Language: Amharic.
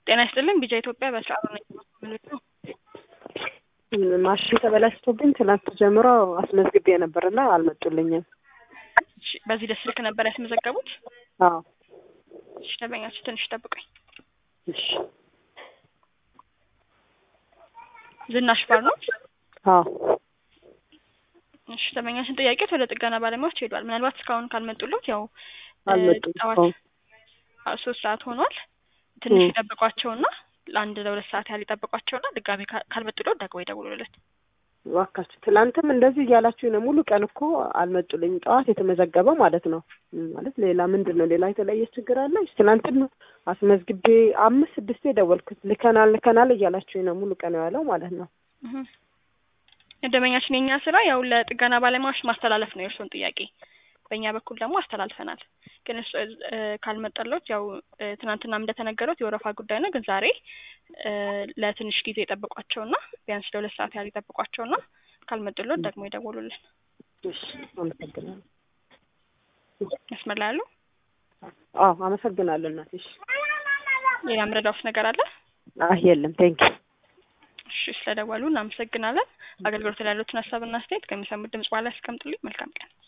ጤና ይስጥልኝ ቢጃ ኢትዮጵያ በስራ ነኝ ማለት ነው። ማሽን ተበላሽቶብኝ ትናንት ጀምሮ አስመዝግቤ ነበርና አልመጡልኝም። እሺ፣ በዚህ ደስ ስልክ ነበር ያስመዘገቡት? አዎ እሺ፣ ደንበኛችሁ ትንሽ ጠብቀኝ። እሺ። ዝናሽ ባር ነው? አዎ እሺ፣ ደንበኛችን ጥያቄት ወደ ጥገና ባለሙያዎች ሄዷል። ምናልባት እስካሁን ካልመጡለት ያው አልመጡም። ጠዋት አዎ አዎ፣ ሶስት ሰዓት ሆኗል። ትንሽ እ። ይጠብቋቸውና ለአንድ ለሁለት ሰዓት ያህል ይጠብቋቸውና ድጋሜ ካ- ካልመጡለት ደግሞ ይደውሉለት። እባካችሁ ትላንትም እንደዚህ እያላችሁ ነው። ሙሉ ቀን እኮ አልመጡልኝም። ጠዋት የተመዘገበ ማለት ነው። ም፣ ማለት ሌላ ምንድን ነው? ሌላ የተለየ ችግር አለ? ትናንትን አስመዝግቤ አምስት ስድስቴ ደወልኩት። ልከናል ልከናል እያላችሁ ነው። ሙሉ ቀን የዋለው ማለት ነው። እህ። ደንበኛችን የኛ ስራ ያው ለጥገና ባለሙያዎች ማስተላለፍ ነው የእርስዎን ጥያቄ። በእኛ በኩል ደግሞ አስተላልፈናል። ግን እሱ እ፣ ካልመጣለት ያው እ፣ ትናንትናም እንደተነገሩት የወረፋ ጉዳይ ነው። ግን ዛሬ እ፣ ለትንሽ ጊዜ ይጠብቋቸውና ቢያንስ ለሁለት ሰዓት ያህል ይጠብቋቸውና ካልመጡለት ደግሞ ይደውሉልን። እሺ፣ አመሰግናለሁ። መስመር ላይ ያሉ አዎ አመሰግናለሁ እናቴ። እሺ። ሌላ ምረዳውስ ነገር አለ? አይ የለም። ቴንኪ እሺ፣ ስለደወሉ እናመሰግናለን። አገልግሎት ላይ ያሉትን ሀሳብና አስተያየት ከሚሰሙት ድምጽ በኋላ ያስቀምጡልኝ። መልካም ቀን።